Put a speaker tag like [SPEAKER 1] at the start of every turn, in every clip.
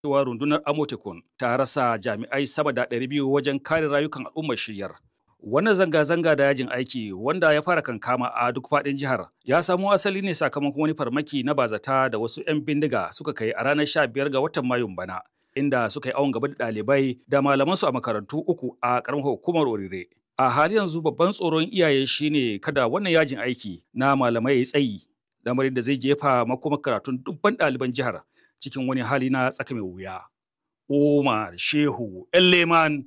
[SPEAKER 1] cewa rundunar Amotekun ta rasa jami'ai sama da 200 wajen kare rayukan al'ummar shiryar. Wannan zanga-zanga da yajin aiki wanda ya fara kankama a duk faɗin jihar ya samo asali ne sakamakon wani farmaki na bazata da wasu 'yan bindiga suka kai a ranar 15 ga watan Mayun bana. Inda suka yi awon gaba da ɗalibai da malamansu a makarantu uku a ƙaramar hukumar Orire. A hali yanzu babban tsoron iyaye shine kada wannan yajin aiki na malamai ya tsayi, lamarin da zai jefa makomar karatun dubban ɗaliban jihar cikin wani hali na tsaka mai wuya. Umar Shehu Leman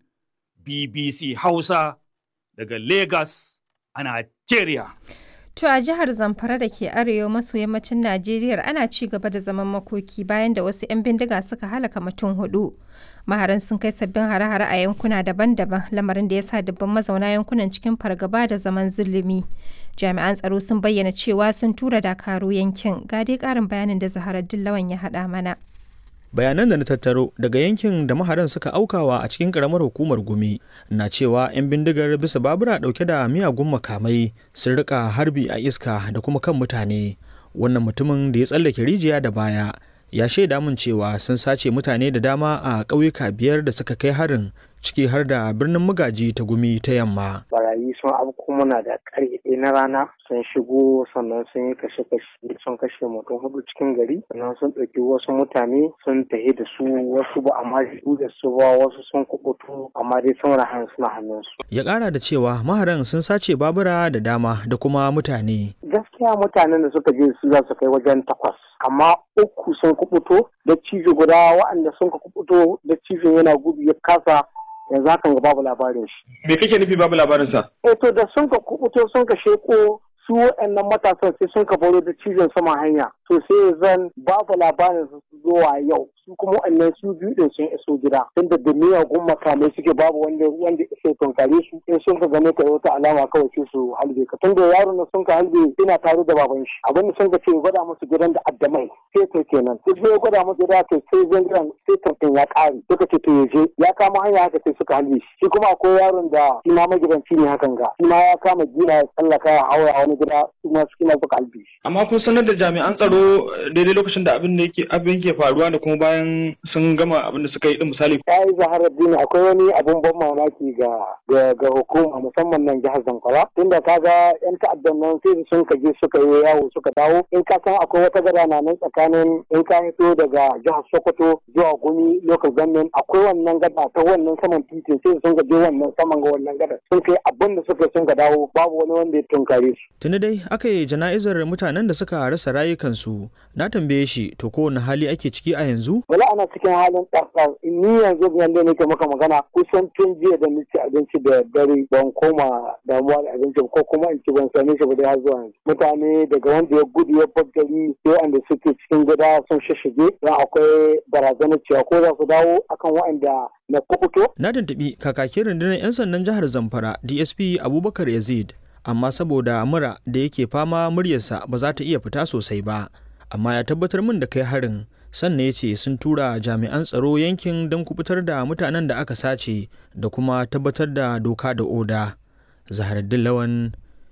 [SPEAKER 1] BBC Hausa daga Lagos a Najeriya.
[SPEAKER 2] To a jihar Zamfara da ke arewa maso yammacin Najeriya ana ci gaba da zaman makoki bayan da wasu 'yan bindiga suka halaka mutum hudu. Maharan sun kai sabbin hare-hare a yankuna daban-daban lamarin da ya sa dubban mazauna yankunan cikin fargaba da zaman zulumi. Jami'an tsaro sun bayyana cewa sun tura dakaru yankin. Ga dai ƙarin bayanin da Zaharar Dillawan ya haɗa mana.
[SPEAKER 3] bayanan da na tattaro daga yankin da maharan suka aukawa a cikin karamar hukumar gumi na cewa 'yan bindigar bisa babura dauke da miyagun makamai sun rika harbi a iska da kuma kan mutane wannan mutumin da ya tsallake rijiya da baya ya shaida min cewa sun sace mutane da dama a ƙauyuka biyar da suka kai harin ciki har da birnin magaji ta gumi ta yamma.
[SPEAKER 4] Barayi sun abu muna da ƙarfe ɗaya na rana sun shigo sannan sun yi kashe-kashe sun kashe mutum hudu cikin gari sannan sun ɗauki wasu mutane sun tafi da su wasu ba amma su da su ba wasu sun kubutu amma dai sun rahan suna hannunsu.
[SPEAKER 3] Ya ƙara da cewa maharan sun sace babura da dama da kuma mutane.
[SPEAKER 4] Gaskiya mutanen da suka je su za su kai wajen takwas amma uku sun kubuto da cijo guda waɗanda sun ka kubuto da cijo yana gudu ya kasa yanzu hakan ga babu labarin shi.
[SPEAKER 5] Me kake nufi babu labarin sa?
[SPEAKER 4] Eh to da sun ka kubuto sun ka sheko su waɗannan matasan sai sun ka baro da cizon sama hanya to sai zan babu labarin su zuwa yau su kuma waɗannan su biyu din sun iso gida tunda da miyagun makamai suke babu wanda wanda iso tunkare su in sun ka gane ka wata alama kawai sai su halbe ka tunda yaron na sun ka halbe ina tare da baban shi abin da sun ka ce gwada musu gidan da addamai sai to kenan sai sai gwada musu gida to sai zan gidan sai tantan ya ƙare suka ce to yaje ya kama hanya haka sai suka halbe shi shi kuma akwai yaron da shi ma magidanci ne hakan ga shi ma ya kama gina ya tsallaka ya haura a wani gida su ma su suka halbe shi.
[SPEAKER 5] Amma kun sanar da jami'an tsaro daidai lokacin da abin da yake abin ke faruwa da kuma bayan sun gama abin da suka yi din misali.
[SPEAKER 4] Ya yi zaharar dini akwai wani abun ban mamaki ga ga hukuma musamman nan jihar Zamfara tunda kaga yan ta'addan nan sai sun ka je suka yi yawo suka dawo in ka san akwai wata gada na nan tsakanin in ka fito daga jihar Sokoto zuwa Gumi local government akwai wannan gada ta wannan saman titin sai sun ka je wannan saman ga wannan gada sun kai abin da suka sun ka dawo babu wani wanda ya tunkare su.
[SPEAKER 3] Tuni dai aka yi jana'izar mutanen da suka rasa rayukansu na tambaye shi to kowane hali ake ciki a yanzu?
[SPEAKER 4] Wala ana cikin halin ɗarɗar ni yanzu yanda nake maka magana kusan tun jiya da nace abinci da dare ban koma damuwa da abinci ko kuma in ci ban same shi ba dai har zuwa yanzu. Mutane daga wanda ya gudu ya bar gari sai wanda suke cikin gida sun shishige don akwai barazanar cewa ko za su dawo akan waɗanda na kukuto.
[SPEAKER 3] Na tuntuɓi kakakin rundunar 'yan sandan jihar Zamfara DSP Abubakar Yazid amma saboda mura da yake fama muryarsa ba za ta iya fita sosai ba amma ya tabbatar min da kai harin sannan ya ce sun tura jami'an tsaro yankin don kubutar da mutanen da aka sace da kuma tabbatar da doka da oda zaharaddin lawan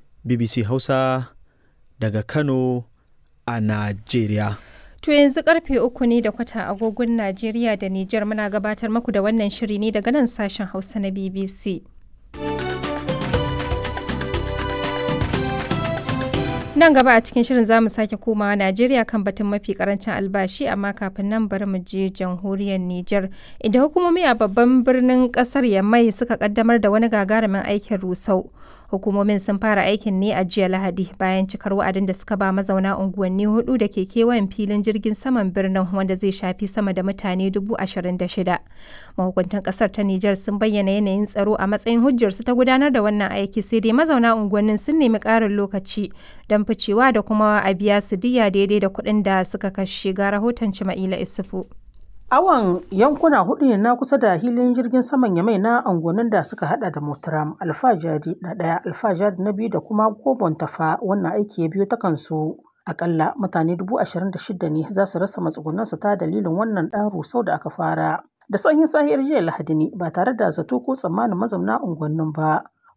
[SPEAKER 3] bbc hausa daga kano a najeriya
[SPEAKER 2] To yanzu karfe uku ne da kwata agogon Najeriya da Nijar muna gabatar maku da wannan shiri ne daga nan sashen Hausa na BBC. Nan gaba a cikin shirin za mu sake komawa Najeriya kan batun mafi karancin albashi amma kafin nan bari mu je jamhuriyar Nijar. Inda hukumomi a babban birnin kasar Yamai suka kaddamar da wani gagarumin aikin rusau. Hukumomin sun fara aikin ne a jiya Lahadi bayan cikar wa'adin da suka ba mazauna unguwanni hudu da ke kewayen filin jirgin saman birnin wanda zai shafi sama da mutane dubu ashirin da shida. Mahukuntan kasar ta Nijar sun bayyana yanayin tsaro a matsayin hujjarsu ta gudanar da wannan aiki sai dai mazauna unguwannin sun nemi ƙarin lokaci don ficewa da kuma a biya su diya daidai da kuɗin da suka kashe ga rahoton Cima'ila Isufu.
[SPEAKER 6] Awon yankuna hudu ne na kusa da hilin jirgin saman Yamai na angonin da suka hada da Motaram, Alfajari na ɗaya, Alfajari na biyu da kuma Gobon Tafa wannan aiki ya biyo ta kansu. Akalla mutane dubu ashirin da shida ne za su rasa matsugunansu ta dalilin wannan ɗan rusau da aka fara. Da sanyin sahiyar jiya Lahadi ne ba tare da zato ko tsammanin mazauna unguwannin ba.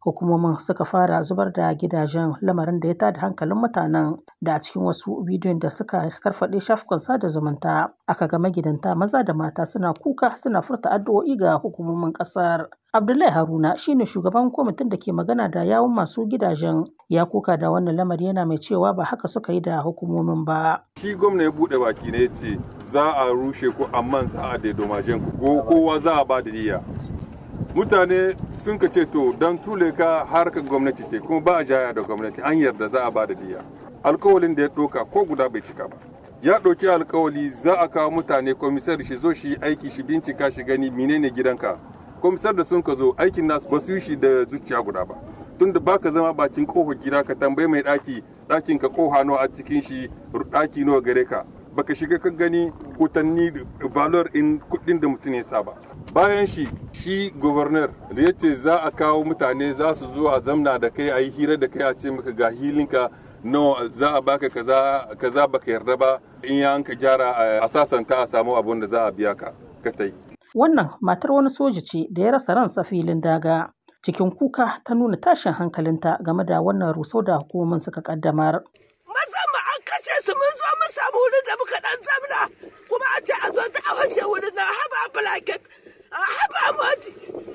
[SPEAKER 6] hukumomin suka fara zubar da gidajen lamarin da ya tada hankalin mutanen da a cikin wasu bidiyon da suka karfaɗe shafukan sada zumunta aka ga magidanta maza da mata suna kuka suna furta addu'o'i ga hukumomin ƙasar abdullahi haruna shine shugaban kwamitin da ke magana da yawun masu gidajen ya kuka da wannan lamari yana mai cewa ba haka suka yi da hukumomin ba
[SPEAKER 7] shi gwamna ya buɗe baki ne ce za a rushe ku amma za a daidomajen ku kowa za a ba da niyya mutane sun ka ce to don tule ka harkar gwamnati ce kuma ba a jaya da gwamnati an yarda za a ba da diya alkawalin da ya ɗauka ko guda bai cika ba ya ɗauki alkawali za a kawo mutane komisar shi zo shi aiki shi bincika shi gani menene gidanka komisar da sun ka zo aikin nasu ba su yi shi da zuciya guda ba tunda baka zama bakin kofar gida ka tambayi mai ɗaki ɗakin ka koha nawa a cikin shi ɗaki nawa gare ka baka shiga ka gani kutanni valor in kuɗin da mutum ya saba bayan shi shi governor da ya ce za a kawo mutane za su zo a zamna da kai a yi hira da kai a ce maka ga hilinka no za a baka kaza kaza baka yarda ba in ya ka gyara a sasanta a samu abun da za a biya ka ka tai
[SPEAKER 6] wannan matar wani soja ce da ya rasa ransa filin daga cikin kuka ta nuna tashin hankalinta game da wannan rusau da hukumomin suka kaddamar
[SPEAKER 8] maza mu an kashe su mun zo mun samu wurin da muka dan zamna kuma a ce a zo ta a fashe wurin na haba blanket haba modi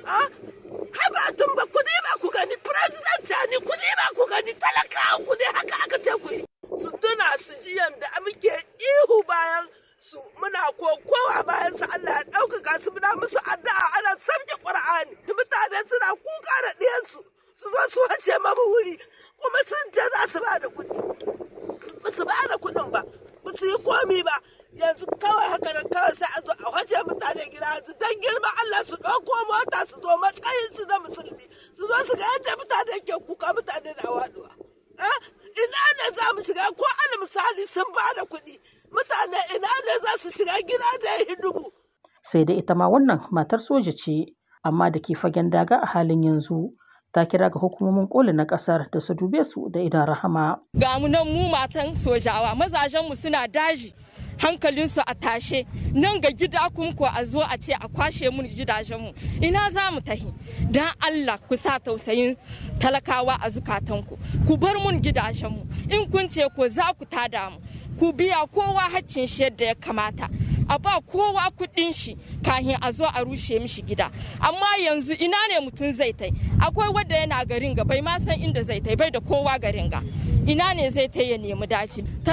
[SPEAKER 8] haba tun ba ku ba ku gani president ni ku ba ku gani talakawa ku ne haka aka ce ku yi su tuna su ji yanda muke ihu bayan su muna kokowa bayan su Allah ya ɗaukaka su muna musu addu'a ana sabke Qur'ani mutane suna kuka da ɗiyansu su zo su wace mamu wuri kuma sun ce za su ba da kuɗi ba su ba da kuɗin ba ba su yi komi ba yanzu kawai haka nan kawai sai a zo a wace mutane gida yanzu don girma Allah su ɗauko mota su zo matsayin su na musulmi su zo su ga yadda mutane ke kuka mutane na waɗuwa. Ina ne za mu shiga ko al misali sun ba da kuɗi mutane ina ne za su shiga gida da ya dubu.
[SPEAKER 6] Sai da ita ma wannan matar soja ce amma da ke fagen daga a halin yanzu. ta kira ga hukumomin koli na kasar da su dube su da idan rahama.
[SPEAKER 9] Ga mu nan mu matan sojawa mazajenmu suna daji hankalinsu a tashe nan ga gida kuma ko a zo a ce a kwashe mun gidajenmu ina za mu tahi don Allah ku sa tausayin talakawa a zukatanku ku bar mun gidajenmu in kun ce ko za ku tada mu ku biya kowa haccin shi yadda ya kamata a ba kowa kuɗin shi kahin a zo a rushe mishi gida amma yanzu ina ne mutum zai tai akwai wanda yana garin ga bai ma san inda zai tai bai da kowa garin ga ina ne zai tai ya nemi daci